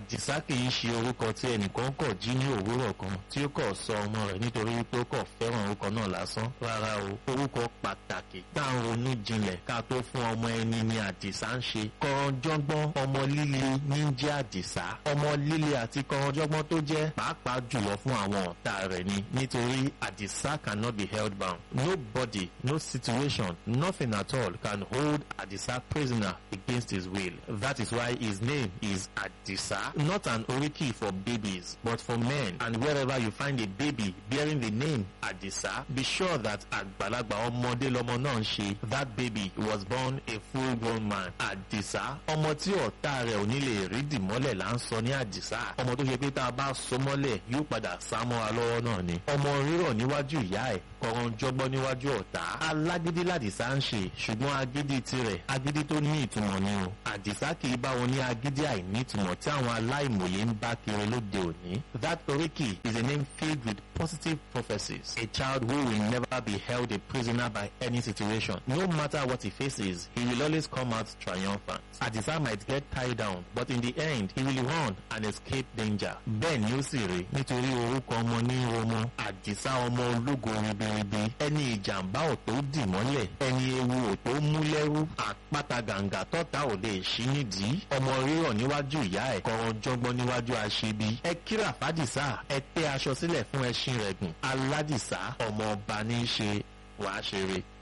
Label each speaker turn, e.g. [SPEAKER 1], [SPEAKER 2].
[SPEAKER 1] àdìsá kì í ṣe orúkọ tí ẹnìkan kọ̀ jí ní òwúrọ̀ kan tí ó kọ̀ sọ ọmọ rẹ̀ nítorí pé ó kọ̀ fẹ́ràn orúkọ náà lásán rárá o orúkọ pàtàkì tá à ń ronú jinlẹ̀ ká tó fún ọmọ ẹni ni àdìsá ń ṣe kọ̀rọ̀jọ́gbọ́n ọmọ líle ní jẹ́ àdìsá ọmọ líle àti kọ̀rọ̀jọ́gbọ́n tó jẹ́ pàápàá jùlọ fún àwọn ọ̀tá rẹ̀ ni nítorí àdìsá cannot be held bound nobody no situation nothing at all can hold àdìsá prisoner against his will that is why his name is àdìsá not an oriki for babies but for men and wherever you find a baby bearing the name àdìsá be sure that àgbàlagbà ọmọdé lọmọ náà ń ṣe that baby was born a full grown man àdìsá ọmọ tí ọ̀tá rẹ̀ ò ní lè rí dìmọ́lẹ̀ là ń sọ ní àdìsá ọmọ tó ṣe pé tá a bá so mọ́lẹ̀ yóò padà sá mọ́ra lọ́wọ́ náà ni ọmọ rírọ̀ níwájú ìyá ẹ̀ kọ̀ọ̀rọ̀ jọgbọ́n níwájú ọ̀tá alágídí làdìsá ń ṣe ṣùgbọ́n agídí tirẹ̀ agídí tó ní ìtumọ̀ ni o àdìsá kì í bá wọn ní agídí àìní ìtumọ̀ tí àwọn aláìmọ̀ye ń bá kiri lóde òní that oriki is a name filled with positive prophecies a child who will never be held a prisoner by any situation no matter what he faces he will always come out triumphant àdìsá might get tied down but in the end he will run and escape danger bẹ́ẹ̀ ni ó sì rí nítorí orúkọ ọmọ ní ọmọ àdìsá ọmọ ológo ribiribi ẹni ìjàmbá ò tó dì mọ́lẹ̀ ẹni ewu ò tó mú lẹ́rú àpáta gàǹgà tọ́ta ò lè ṣí nídìí ọmọ rírọ̀ níwájú ìyá ẹ̀ kọ́ran jọ́gbọ́n níwájú aṣebi ẹ kíra fàdìsá ẹ tẹ́ aṣọ sílẹ̀ fún ẹṣin rẹ̀ gùn aládìsá ọmọ ọba ní í ṣe wàá ṣeré.